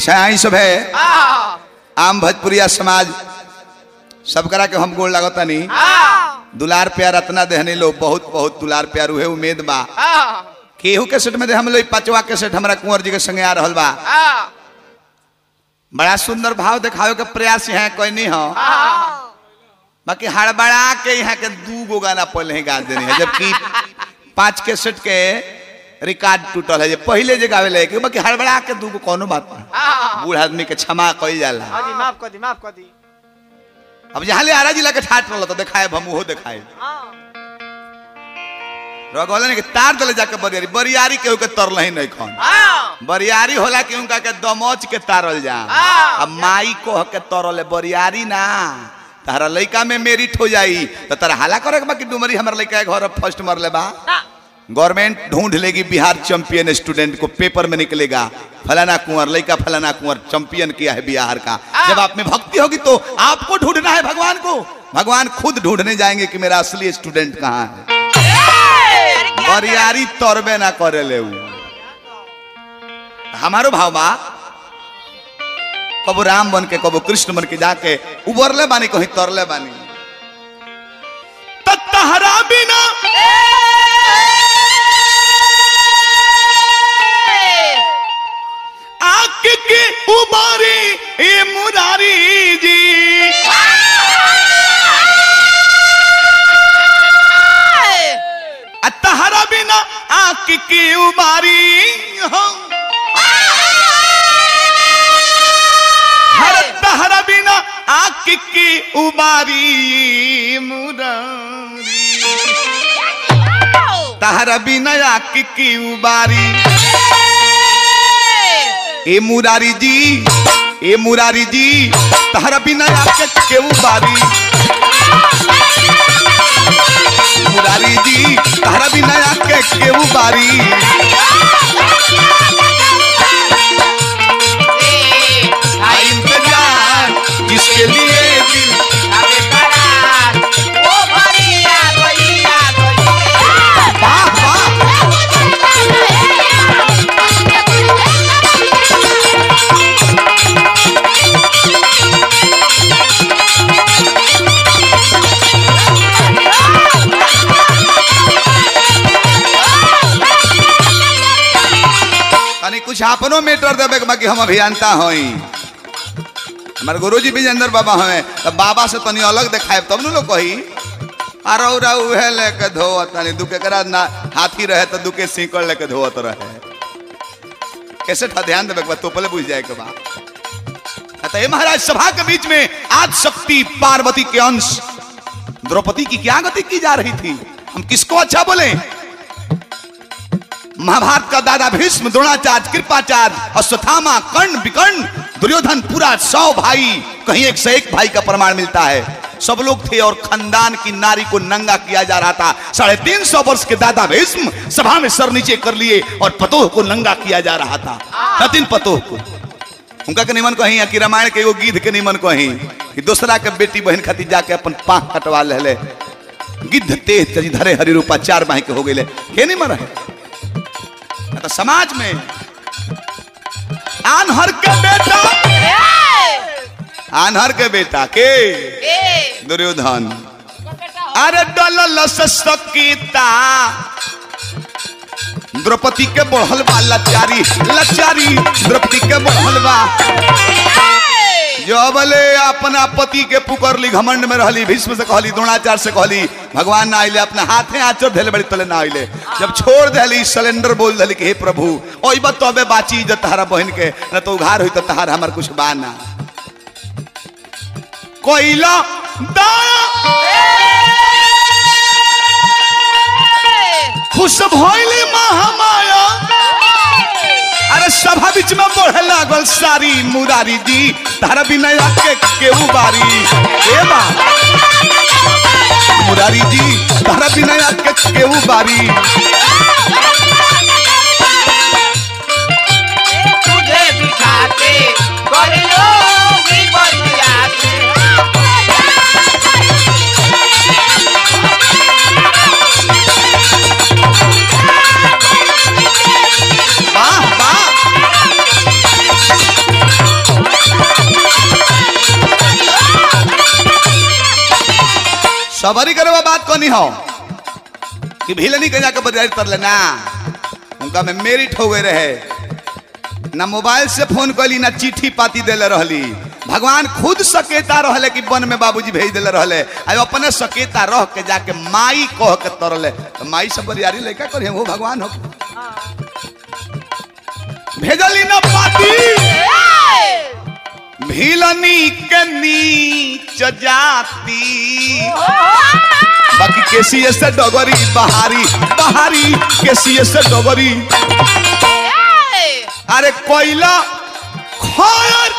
अच्छा आई सब है आम भोजपुरिया समाज सब करा के हम गोड़ लागता नहीं दुलार प्यार अतना देहने लो बहुत बहुत दुलार प्यार उहे उम्मीद बा केहू के सेट में दे हम लोग पांचवा के सेट हमारा कुंवर जी के संगे आ रहल बा बड़ा सुंदर भाव दिखावे के प्रयास यहाँ कोई नहीं हो बाकी हड़बड़ा के यहाँ के दू गो गाना पहले ही गा देनी है जबकि पांच के सेट के रिकॉर्ड टूटल है जे पहले जे गावे लगे बाकी हड़बड़ा के दू गो कोनो बात नहीं बूढ़ आदमी के क्षमा कइल जाला माफ कर दी माफ कर दी अब जहाँ ले आरा जिला के ठाट रहल तो दिखाए हम उहो दिखाए रगोले ने कि तार दले जाके बरियारी बरियारी केहू के तरल ही नहीं खन बरियारी होला कि उनका के दमोच के तारल जा अब माई को के तरल बरियारी ना तारा लइका में मेरिट हो जाई तो तारा हाला करे के बाकी डुमरी हमर लइका के घर फर्स्ट मरले बा गवर्नमेंट ढूंढ लेगी बिहार चैंपियन स्टूडेंट को पेपर में निकलेगा फलाना कुंवर लड़का फलाना कुंवर चैंपियन किया है बिहार का जब आप में भक्ति होगी तो आपको ढूंढना है भगवान को भगवान खुद ढूंढने जाएंगे कि मेरा असली स्टूडेंट कहाँ है बरियारी तोरबे ना करे ले उ। हमारो भाव बा कबो राम बन के कबो कृष्ण बन के जाके उबरले बानी कहीं तरले बानी त तहरा बिना आंख की उबारी ए मुरारी जी आ तहरा बिना आंख की उबारी हो हर तहरा बिना आंख की उबारी मुरारी तहरा बिना आंख की उबारी ए मुरारी जी ए मुरारी जी तहरा बिना आके केहू बारी मुरारी जी तहरा बिना आके केहू बारी आई इंतजार जिसके लिए दिल वाह वाह तनी कुछ अपनो मेटर देवे के बाकी हम अभियंता हई हमारे गुरुजी विजेंद्र बाबा हमें तब बाबा से तनी अलग देखाए तब न लोग कही अरौरा उहे लेके धोवत तनी दुके करा ना हाथी रहे तो दुके सीकड़ लेके धोवत रहे कैसे था ध्यान देवे के बाद तो पहले बुझ जाए के बाद तो ये महाराज सभा के बीच में आज शक्ति पार्वती के अंश द्रौपदी की क्या गति की जा रही थी हम किसको अच्छा बोले महाभारत का दादा भीष्म द्रोणाचार्य कृपाचार्य अश्वत्थामा कर्ण विकर्ण दुर्योधन पूरा सौ भाई कहीं एक से एक भाई का प्रमाण मिलता है सब लोग थे और खानदान की नारी को नंगा किया जा रहा था साढ़े तीन सौ वर्ष के दादा भीष्म सभा में सर नीचे कर लिए और पतोह को नंगा किया जा रहा था नतिन पतोह को उनका के निमन कहीं कि रामायण के एगो गीत के निमन कहीं कि दूसरा के बेटी बहन खातिर जाके अपन पाँख कटवा ले ले गिद्ध तेज तजी धरे हरि रूपा चार बाह के हो गए के नहीं मर है तो समाज में आनहर के बेटा आनहर के बेटा के दुर्योधन अरे डल सकीता द्रौपदी के बढ़ल बा लाचारी लाचारी द्रौपदी के बढ़ल बा जब ले अपना पति के पुकरली घमंड में रहली भीष्म से कहली द्रोणाचार्य से कहली भगवान ना आइले अपना हाथे आचर धैले बड़ी तले ना आइले जब छोड़ देली सिलेंडर बोल दिली कि हे प्रभु ओई बात तबे बाची इज्जत तहारा बहन के न तो उघार हुई तो तहार हमार कुछ बाना कोइला खुश भइली महामाया अरे सभा बीच में बढ़े लागल सारी मुरारी जी तारा बिना के केहू बारी ए बा मुरारी जी तारा बिना के केहू बारी तुझे दिखाते कर लोगी बरियाती वाह वाह अबरी करे बात कोनी हो कि भीलनी के जाके बरियारी तर लेना उनका में मेरिट हो गए रहे ना मोबाइल से फोन कैली ना चिट्ठी पाती देले रहली भगवान खुद सकेता रहले कि वन में बाबूजी भेज देले रहले आ अपने सकेता रह के जाके माई कह के तरले तो माई सब बरियारी लड़का करे वो भगवान हो भेजली ना पाती भीलनी के नीच जाती बाकी केसी से डगरी बहारी बहारी केसी से डगरी अरे कोयला खैर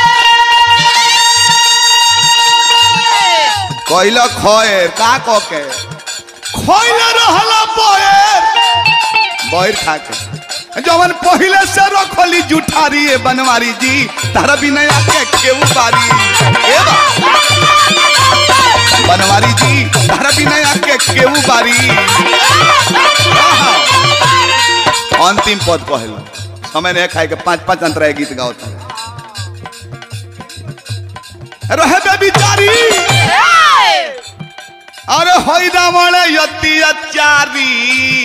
कोयला खैर का कह के खैला रहला बोएर बोएर खा के जवन पहिले से रखली जुठारी ए बनवारी जी तारा बिना के केहू बारी ए बा बनवारी जी तारा बिना के केहू बारी आहा। अंतिम पद कहल समय नहीं खाए के पांच पांच अंतरा गीत गाओ रहे बे बिचारी अरे होई दामले यति अचारी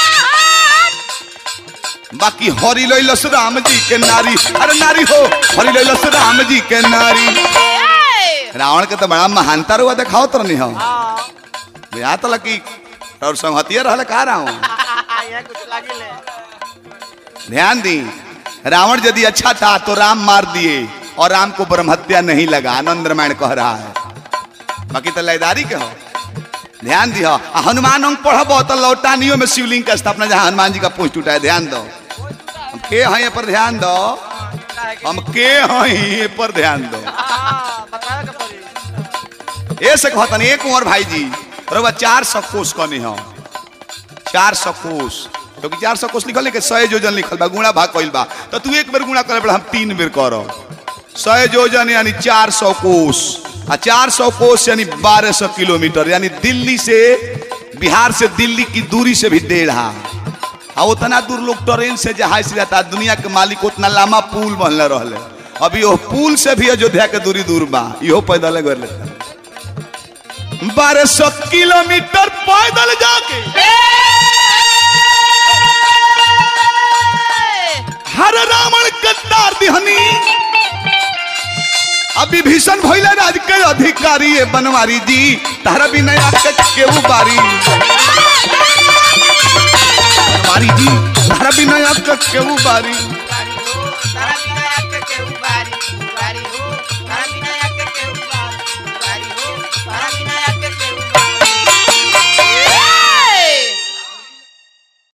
बाकी हरि लैलस राम जी के नारी अरे नारी हो हरि लैलस राम जी के नारी रावण के तो बड़ा महानता रुआ देखाओ तो नहीं हम यहाँ तो लकी और संहतिया रहले कहा रहा हूँ यहाँ कुछ लागी ले ध्यान दी रावण यदि अच्छा था तो राम मार दिए और राम को ब्रह्महत्या नहीं लगा आनंद रामायण कह रहा है बाकी तो लयदारी के हो ध्यान दी हो आ हनुमान अंग पढ़ब तो लौटानियों में शिवलिंग का स्थापना जहाँ हनुमान जी का पोस्ट उठा है ध्यान दो हम के हैं ये पर ध्यान दो हम के हैं ये पर ध्यान दो बतावे के पड़ी ऐसे कहतन एक उमर भाई जी रउआ चार सौ कोस कनी हो चार सौ कोस क्योंकि चार सौ कोस लिखल है कि सौ योजन लिखल बा गुणा भाग कइल बा तो तू एक बेर गुणा करे पड़ा हम तीन बेर करो सौ योजन यानी चार सौ कोस आ चार सौ कोस यानी बारह सौ किलोमीटर यानी दिल्ली से बिहार से दिल्ली की दूरी से भी डेढ़ा आ उतना दूर लोग ट्रेन से जहाज से जाता दुनिया के मालिक उतना लंबा पुल बनले रहले अभी वो पुल से भी अयोध्या के दूरी दूर बा इहो पैदल कर लेता बारह सौ किलोमीटर पैदल जाके हर रावण कत्तार दिहनी अभी भीषण भइले राज के अधिकारी है बनवारी जी तारा भी नया के केहू बारी बनवारी जी तारा भी नया के केहू बारी